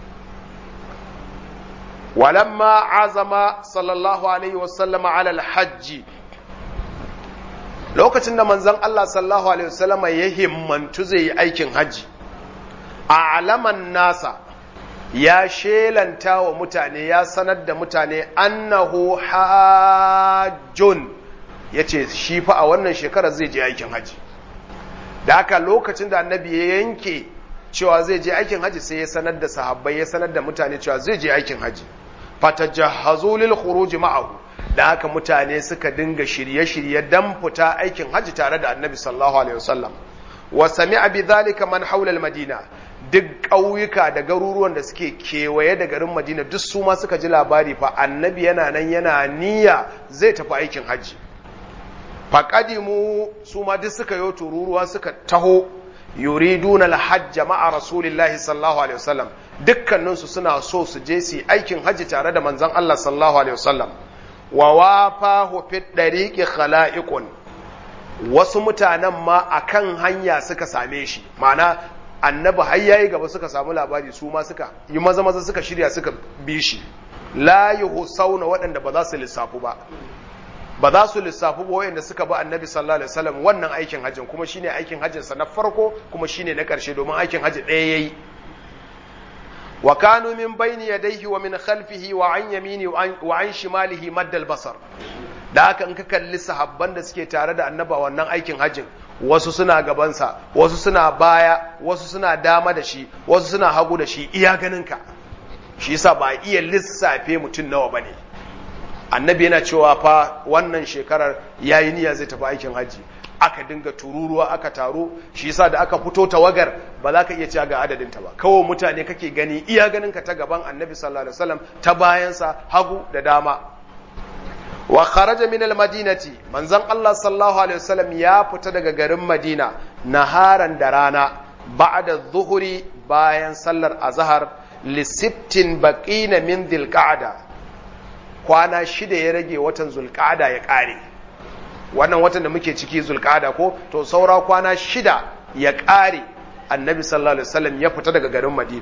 walamma azama sallallahu alaihi wasallam ala alhajji lokacin da manzon Allah sallallahu alaihi wasallam ya himmantu zai yi aikin hajji a alaman nasa ya shelanta wa mutane ya sanar da mutane annahu hajjun ya ce shi fa a wannan shekarar zai je aikin haji da haka lokacin da annabi ya yanke cewa zai je aikin haji sai ya sanar da sahabbai ya sanar da mutane cewa zai je aikin haji fatajahhazu lil khuruj ma'ahu da haka mutane suka dinga shirye-shirye dan fita aikin haji tare da annabi sallallahu alaihi wasallam wa sami'a bi dhalika man hawla al madina duk ƙauyuka da garuruwan da suke kewaye da garin madina duk su ma suka ji labari fa annabi yana nan yana niyya zai tafi aikin hajji faƙadimu su ma duk suka yi tururuwa suka taho yuriduna alhajja ma'a rasulillahi sallallahu alaihi wasallam dukkaninsu suna so su je su yi aikin hajji tare da manzon Allah sallallahu alaihi wasallam wa wafahu fi dariqi khala'iqun wasu mutanen ma akan hanya suka same shi ma'ana annabi har yayi gaba suka samu labari su ma suka yi maza maza suka shirya suka bi shi la yuhsauna waɗanda ba za su lissafu ba ba za su lissafu ba wayanda suka bi annabi sallallahu alaihi wasallam wannan aikin hajjin kuma shine aikin hajjin sa na farko kuma shine na ƙarshe domin aikin hajji ɗaya yayi wa kanu min bayni yadayhi wa min khalfihi wa an yamini wa an shimalihi maddal basar da haka in ka kalli sahabban da suke tare da annaba wannan aikin hajjin wasu suna gabansa wasu suna baya wasu suna dama da shi wasu suna hagu da shi iya ganinka shi yasa ba iya lissafe mutum nawa bane annabi yana cewa fa wannan shekarar yayi niyya zai tafi aikin haji aka dinga tururuwa aka taro shi yasa da aka fito tawagar ba za ka iya cewa ga adadin ta ba kawai mutane kake gani iya ganin ka ta gaban annabi sallallahu alaihi wasallam ta bayansa hagu da dama wa kharaja min al-madinati manzon Allah sallallahu alaihi wasallam ya fita daga garin Madina naharan da rana ba'da zuhuri bayan sallar azhar li sittin baqina min dhilqa'da kwana shida ya rage watan zulqa'da ya kare wannan watan da muke ciki zulqa'da ko to saura kwana shida ya kare annabi sallallahu alaihi wasallam ya fita daga garin Madina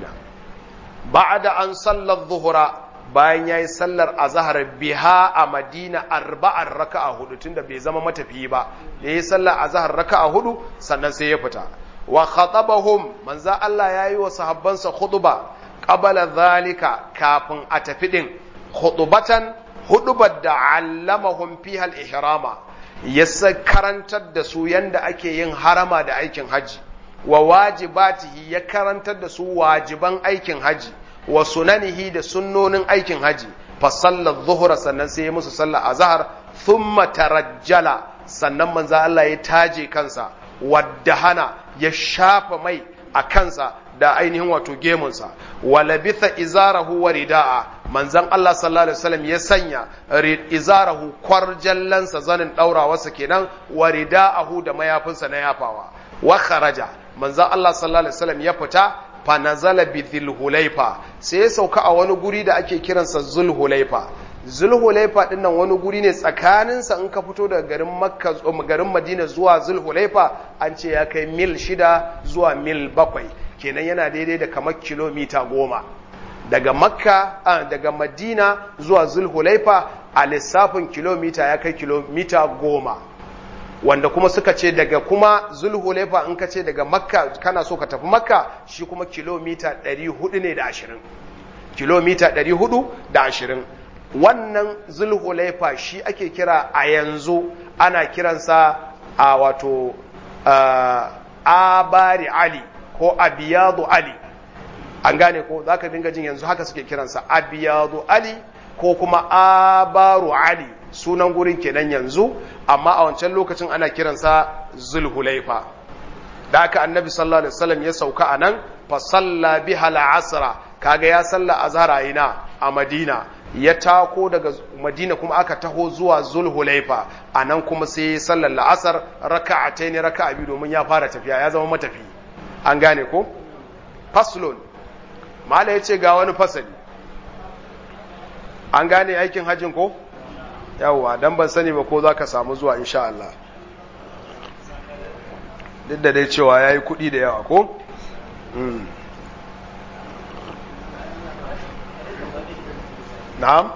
ba'da an sallar zuhura bayan ya yi sallar azahar biha a madina arba'ar raka'a hudu tunda bai zama matafiyi ba da ya yi sallar azahar raka'a hudu sannan sai ya fita wa khatabahum manza Allah ya yi wa sahabbansa khutuba qabala zalika kafin a tafi din khutubatan hudubar da allamahum fiha al-ihrama ya karantar da su yanda ake yin harama da aikin haji wa wajibatihi ya karantar da su wajiban aikin haji wa sunanihi da sunnonin aikin haji fa sallar zuhura sannan sai ya musu sallar azhar thumma tarajjala sannan manzo Allah ya taje kansa waddahana ya shafa mai a kansa da ainihin wato gemunsa wa labitha izarahu wa rida'a manzon Allah sallallahu alaihi wasallam ya sanya izarahu kwarjallansa zanin daurawarsa kenan wa rida'ahu da mayafinsa na yafawa wa kharaja manzon Allah sallallahu alaihi wasallam ya fita fanazala bi zulhulaifa sai ya sauka a wani guri da ake kiransa zulhulaifa zulhulaifa din nan wani guri ne tsakaninsa in ka fito daga garin makka garin madina zuwa zulhulaifa an ce ya kai mil shida zuwa mil bakwai kenan yana daidai da kamar kilomita goma daga makka daga madina zuwa zulhulaifa a lissafin kilomita ya kai kilomita goma wanda kuma suka ce daga kuma zulhulaifa in ka ce daga makka kana so ka tafi makka shi kuma kilomita 400 ne da ashirin kilomita 420 wannan zulhulaifa shi ake kira a yanzu ana kiransa a wato abari ali ko abiyadu ali an gane ko za ka dinga jin yanzu haka suke kiransa abiyadu ali ko kuma abaru ali sunan gurin kenan yanzu amma a wancan lokacin ana kiransa zulhulaifa da aka annabi sallallahu alaihi wasallam ya sauka a nan fa salla biha al-asra kaga ya salla azhar ina a madina ya tako daga madina kuma aka taho zuwa zulhulaifa a nan kuma sai ya sallar la'asar raka'atain raka'a biyu domin ya fara tafiya ya zama matafi an gane ko faslun mala yace ga wani fasali an gane aikin hajjin ko yawwa dan ban sani ba ko za ka samu zuwa insha Allah duk da dai cewa ya yi kuɗi da yawa ko? na'am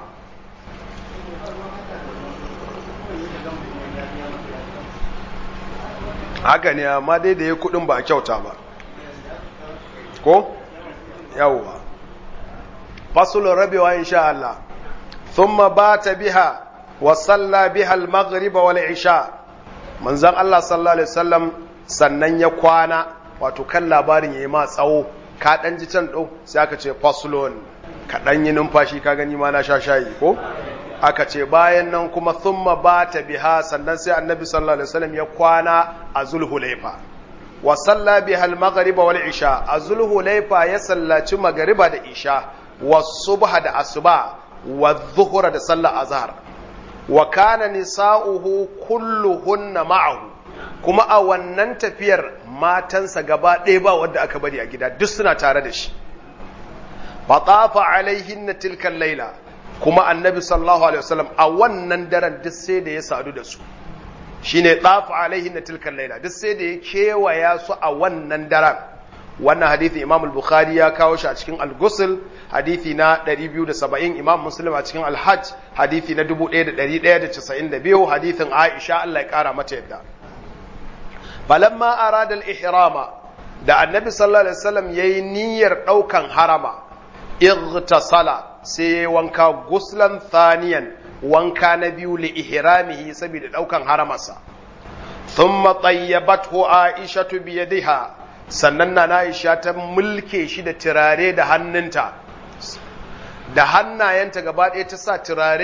haka ne amma dai da ya kuɗin ba a kyauta ba ko? yawwa fasulun rabewa insha Allah ثم بات بها وصلى بها المغرب والعشاء manzon Allah sallallahu alaihi wasallam sannan ya kwana wato kan labarin yayi ma tsawo ka dan ji can do sai aka ce faslon ka dan yi numfashi ka gani ma na sha shayi ko aka ce bayan nan kuma thumma bata biha sannan sai annabi sallallahu alaihi wasallam ya kwana a zulhulaifa wa salla biha al-maghrib wal isha a zulhulaifa ya sallaci magriba da isha wa subha da asuba wa dhuhra da sallar azhar wa kana nisa'uhu kulluhunna ma'ahu kuma a wannan tafiyar matansa gaba ɗaya ba wanda aka bari a gida duk suna tare da shi fatafa alaihinna tilkan laila kuma annabi sallallahu alaihi wasallam a wannan daren duk sai da ya sadu da su shine tafa alaihinna tilkan laila duk sai da ya kewaya su a wannan daren wannan hadithi imam al-bukhari ya kawo shi a cikin al-ghusl hadithi na 270 imam muslim a cikin al-hajj hadithi na 1192 hadithin aisha Allah ya kara mata yadda falamma arada al-ihrama da annabi sallallahu alaihi wasallam yayi niyyar daukan harama igtasala sai yayi wanka guslan thaniyan wanka na biyu li ihramihi saboda daukan haramarsa thumma tayyabathu aisha bi yadiha sannan na Aisha ta mulke shi da turare da hannunta da hannayenta gaba ɗaya ta sa turare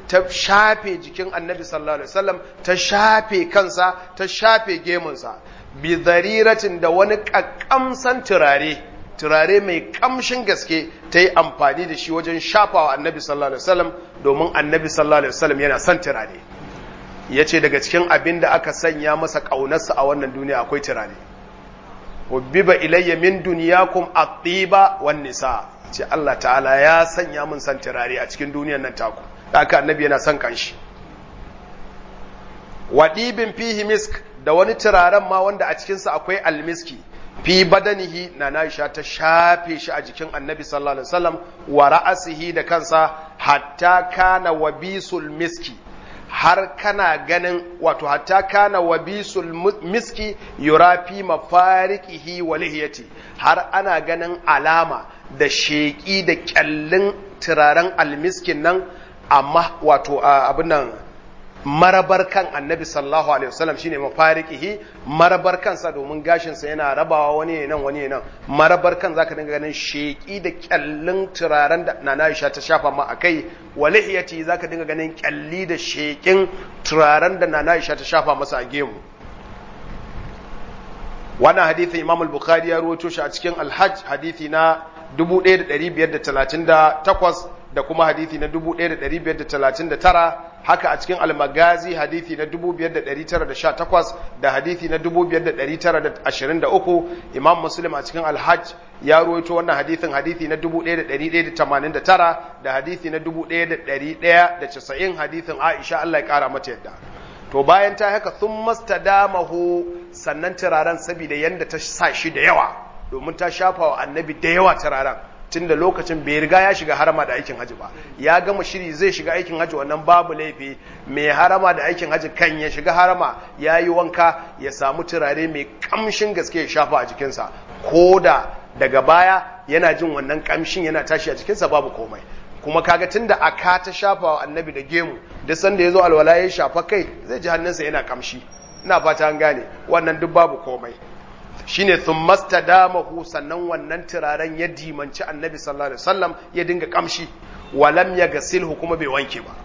ta shafe jikin annabi sallallahu alaihi wasallam ta shafe kansa ta shafe gemunsa bi zariratin da wani kakkamsan turare turare mai kamshin gaske ta yi amfani da shi wajen shafawa annabi sallallahu alaihi wasallam domin annabi sallallahu alaihi wasallam yana son turare ya ce daga cikin abin da aka sanya masa ƙaunarsa a wannan duniya akwai turare hubbiba ilayya min duniyakum at-tiba wan nisa ce Allah ta'ala ya sanya min san turare a cikin duniyar nan taku haka annabi yana son kanshi wadibin fihi misk da wani turaren ma wanda a cikin sa akwai almiski fi badanihi na Aisha ta shafe shi a jikin annabi sallallahu alaihi wasallam wa ra'asihi da kansa hatta kana wabisul miski har kana ganin wato hatta kana wabisul miski yurafi mafariqihi wa lihiyati har ana ganin alama da sheƙi da kyallin turaren almiskin nan amma wato abin nan marabar kan annabi sallallahu alaihi wasallam shine mafariqihi marabar kansa domin gashin sa yana rabawa wani ne nan wani ne nan marabar kan zaka dinga ganin sheki da kyallin turaren da nana Aisha ta shafa ma akai walihiyati zaka dinga ganin kyalli da shekin turaren da nana Aisha ta shafa masa a gemu wannan hadisi Imam al-Bukhari ya rawaito shi a cikin Al-Hajj hadisi na 1538 da kuma hadithi na 1539 haka a cikin almagazi hadithi na 5918 da hadithi na 5923 imam muslim a cikin alhaj ya ruwaito wannan hadithin hadithi na 1189 da hadithi na 1190 hadithin aisha Allah ya kara mata yadda to bayan ta haka sun mastadamahu sannan turaren saboda yanda ta sa shi da yawa domin ta shafa wa annabi da yawa turaren tun da lokacin bai riga ya shiga harama da aikin haji ba ya gama shiri zai shiga aikin haji wannan babu laifi mai harama da aikin haji kan ya shiga harama ya yi wanka ya samu turare mai kamshin gaske ya shafa a jikinsa ko da daga baya yana jin wannan kamshin yana tashi a jikinsa babu komai kuma kaga tun da aka ta shafa wa annabi da gemu duk sanda ya zo alwala ya shafa kai zai ji hannunsa yana kamshi ina fata an gane wannan duk babu komai shine thummasta damahu sannan wannan turaren ya dimanci annabi sallallahu alaihi wasallam ya dinga kamshi walam ya gasilhu kuma bai wanke ba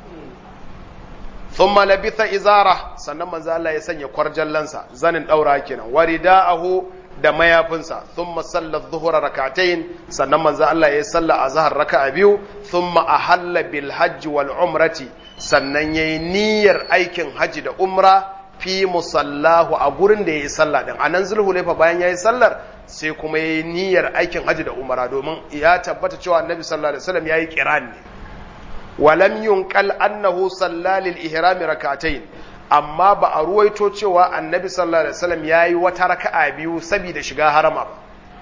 thumma labitha izara sannan manzo Allah ya sanya kwarjallansa zanin daura kenan warida'ahu da mayafinsa thumma salla dhuhra rak'atayn sannan manzo Allah ya salla azhar raka'a biyu thumma ahalla bil hajj wal umrati sannan yayi niyyar aikin haji da umra fi musallahu a gurin da ya yi sallah din a nan zulhulaifa bayan ya yi sallar sai kuma ya yi niyyar aikin hajji da umara domin ya tabbata cewa annabi sallallahu alaihi wasallam ya yi kiran ne walam yunqal annahu sallalil ihrami rak'atayn amma ba a ruwaito cewa annabi sallallahu alaihi wasallam ya yi wata raka'a biyu saboda shiga harama ba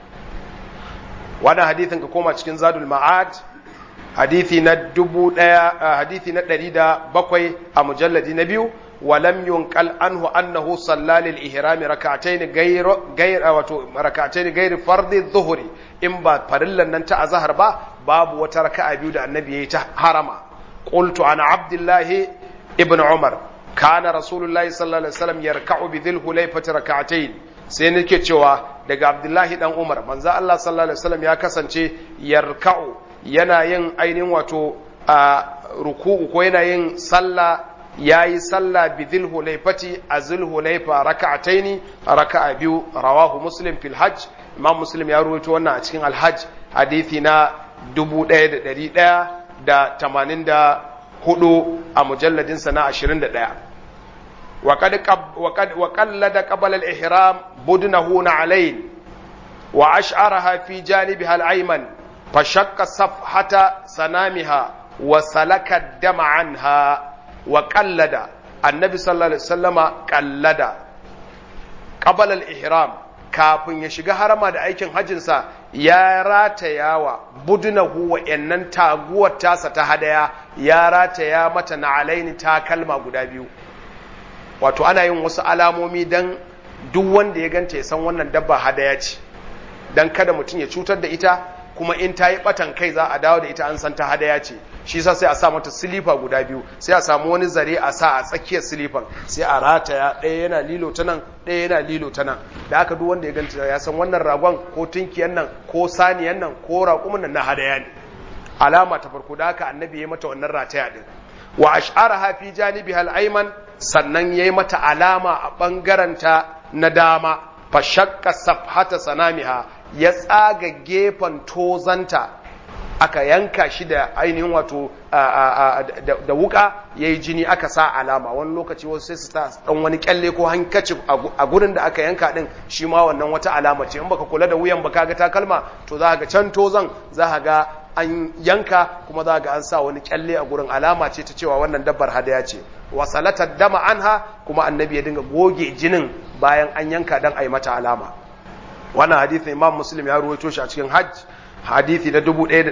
wannan hadithin ka koma cikin zadul ma'ad hadithi na dubu ɗaya hadithi na ɗari da bakwai a mujalladi na biyu ولم ينقل عنه أنه صلى للإهرام ركعتين غير غير واتو ركعتين غير فرض الظهر إن با فرلا ننتا أزهر با باب وتركع بيود النبي حرم قلت عن عبد الله ابن عمر كان رسول الله صلى الله عليه وسلم يركع بذي الحليفة ركعتين sai nake cewa daga Abdullahi dan Umar manzo Allah sallallahu alaihi wasallam ya kasance yarka'u yana yin ainihin wato ruku'u ko yana yin sallah ya yi sallah bi zulhulaifati a zulhulaifa raka'ataini raka'a biyu rawahu muslim fil hajj imam muslim ya ruwaito wannan a cikin alhajj hadithi na 1184 a mujalladin sa na 21 wa qallada qabla al-ihram budnahu na'alayn wa ash'araha fi janibiha al-ayman fashaqqa safhata sanamiha wa salaka dama anha wa kallada annabi sallallahu alaihi wasallama kallada qabala al-ihram kafin ya shiga harama da aikin hajjinsa ya ratayawa budunahu wa yannan taguwar tasa ta hadaya ya rataya mata na alaini ta kalma guda biyu wato ana yin wasu alamomi dan duk wanda ya ganta ya san wannan dabba hadaya ce dan kada mutum ya cutar da ita kuma in ta yi batan kai za a dawo da ita an san ta hadaya ce shi sa sai a sa mata silifa guda biyu sai a samu wani zare a sa a tsakiyar silifan sai a rataya ɗaya yana lilo ta nan ɗaya yana lilo ta nan da aka duk wanda ya ganta ya san wannan ragon ko tunkiyan nan ko saniyan nan ko raƙumin nan na hadaya ne alama ta farko da haka annabi ya mata wannan rataya din wa ash'araha fi janibiha al-ayman sannan yayi mata alama a bangaranta na dama fa shaqqa safhata sanamiha ya tsaga gefen tozanta aka yanka shi da ainihin wato da wuka ya yi jini aka sa alama wani lokaci wasu sai su sa dan wani kyalle ko hankaci a gurin da aka yanka din shi ma wannan wata alama ce in baka kula da wuyan baka ga takalma to za ga can tozan za ga an yanka kuma za ga an sa wani kyalle a gurin alama ce ta cewa wannan dabbar hadaya ce wasalatar dama anha kuma annabi ya dinga goge jinin bayan an yanka dan a yi mata alama wannan hadithin imam muslim ya ruwaito shi a cikin hajj hadithi na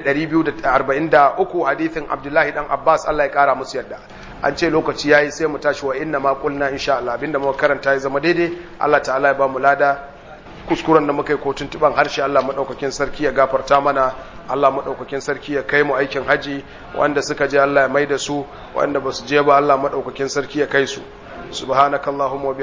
1243 hadithin abdullahi dan abbas Allah ya kara musu yadda an ce lokaci yayi sai mu tashi wa inna ma qulna insha Allah abinda muka karanta ya zama daidai Allah ta'ala ya ba mu lada kuskuren da muka yi ko tuntuban harshe Allah madaukakin sarki ya gafarta mana Allah madaukakin sarki ya kai mu aikin haji wanda suka je Allah ya maida su wanda basu je ba Allah madaukakin sarki ya kai su subhanakallahumma